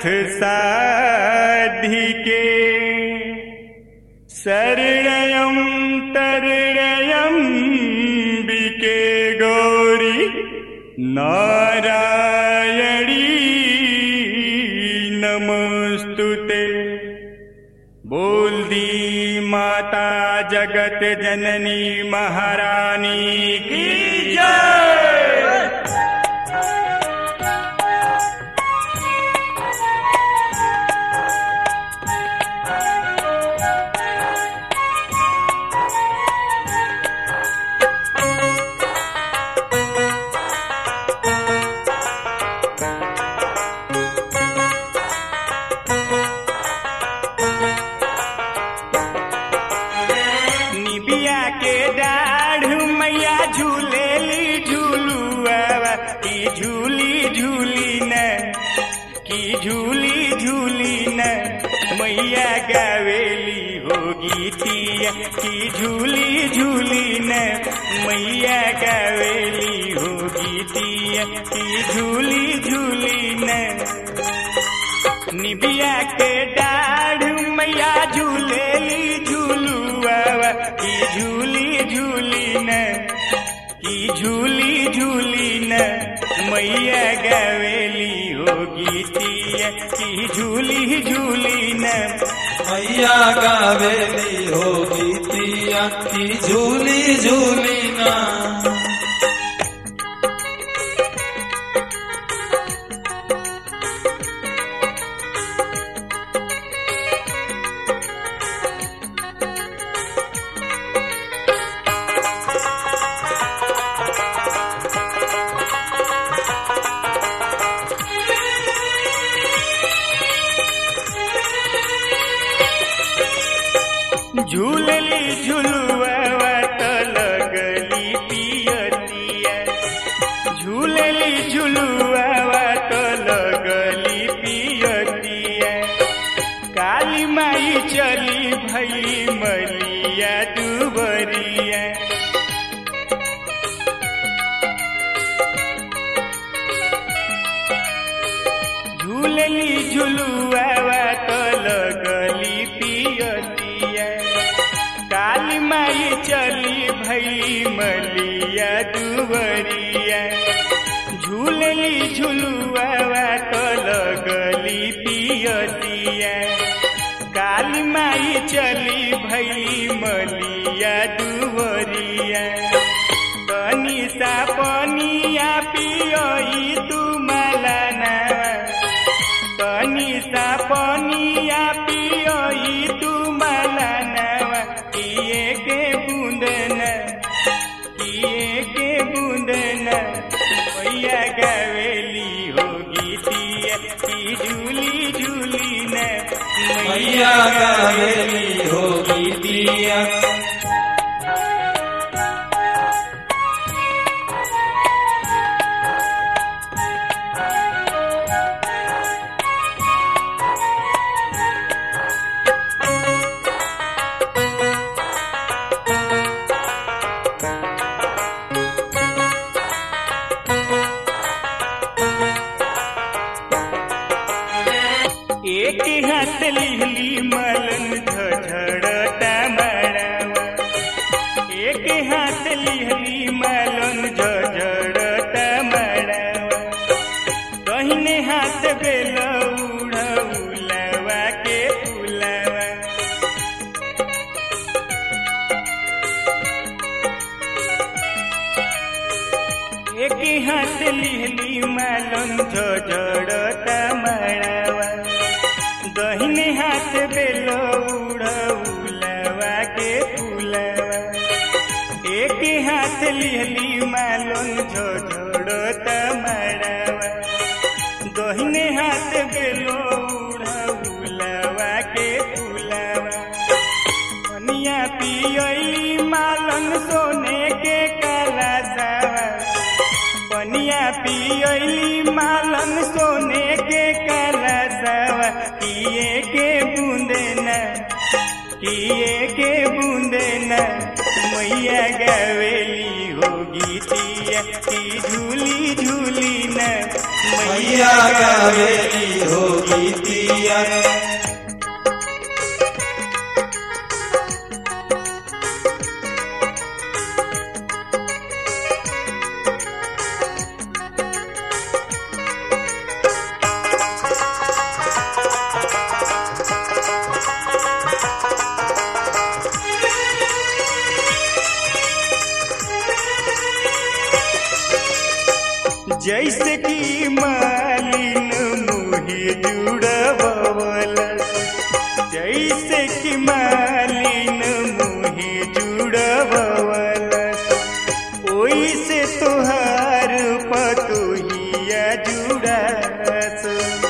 साधिके शरणयं तरणयं बिके गौरी नारायणी नमस्तु ते बोल दी माता जगत जननी महारानी की जय निबिया के डाढ़ मैया झूलेली झूलुआ की झूली झूली न की झूली झूली न मैया गावेली हो गीतिया की झूली झूली न मैया गावेली हो गीतिया की झूली झूली न निबिया के डाढ़ मैया झूलेली झूलुआ की झूली झूली न की झूली झूली न मैया गवेली हो गीतिया की झूली झूली न मैया गावेली होगी तिया की झूली झूली ना झूलली झुलुआ त लगली पियतिया झूलली झुलुआ त लगली पियतिया काली माई चली भई मलिया दुबरिया झूलली झुलुआ त लगली पियतिया काली माई चली भई मलिया दुबरिया झूलली झुलुआ त लगली पियतिया काली माई चली भई मलिया दुबरिया तनी सा पनिया पियई तू मला ना तनी सा पनिया पियई तू मला नवा किए के बूंदन किए के बूंदन भैया गवेली हो गीतिया की झूली झूली न मैया गावेली होगी तिया एक हाथ लिहली मलन झझड़ता मड़ावा एक हाथ लिहली मलन झझड़ता मड़ावा कहिने हाथ बेल उड़ौलवा के फुलवा एक हाथ लिहली मालन झड़ता मड़ावा दहिने हाथ बेल उड़ौलवा के फुलवा एक हाथ लिहली मालन झड़ता मड़ावा दहिने हाथ बेल उड़ौलवा के फुलवा पनिया पियई मालन सोने के काला सावा पनिया पियली मालन सोने के काला सावा किए के बूंदे न किए के बूंदे न मैया गवेली होगी तिया की झूली झूली न मैया गावेली होगी गीतिया जैसे कि मालिन मुहे जुड़वल जैसे कि मालिन मुहे जुड़वल ओइसे तोहार पतोहिया जुड़ास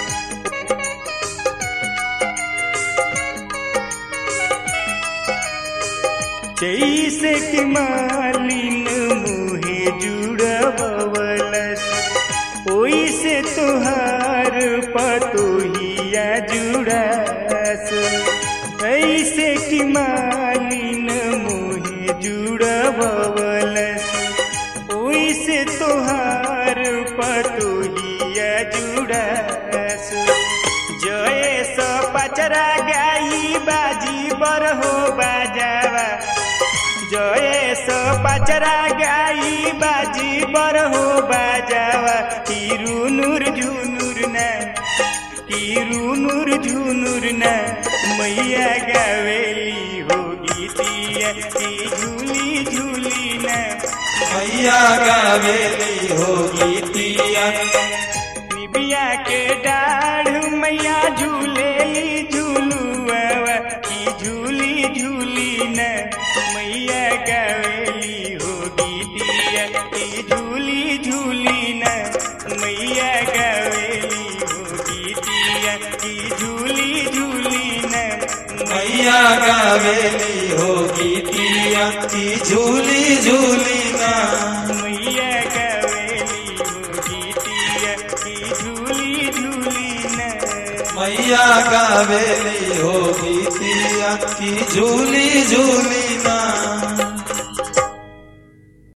जैसे कि मालिन मुहे जुड़वलस ओइसे तोहार पतोहिया जुड़ास ऐसे कि मालिन मुहे जुड़वलस ओइसे तोहार पतोहिया जुड़ास जय स पचरा गाई बाजी बर हो बाजावा जय स पचरा गाई बाजी बर हो बाजावा तिरु नूर झुनुर न तिरु नूर झुनुर न मैया गावेली हो गीतिया की झूली झूली न मैया गावेली हो गीतिया निबिया के डाढ़ मैया झूलेली झूलुआ की झूली झूली न मैया गावेली हो गीतिया की झूली झूली न मैया गावेली हो गीतिया की झूली झूली न मैया गावेली हो गीतिया की झूली झूली ना मैया गावेली हो गीतिया की झूली झूली न मैया गावेली हो गीतिया की झूली झूली ना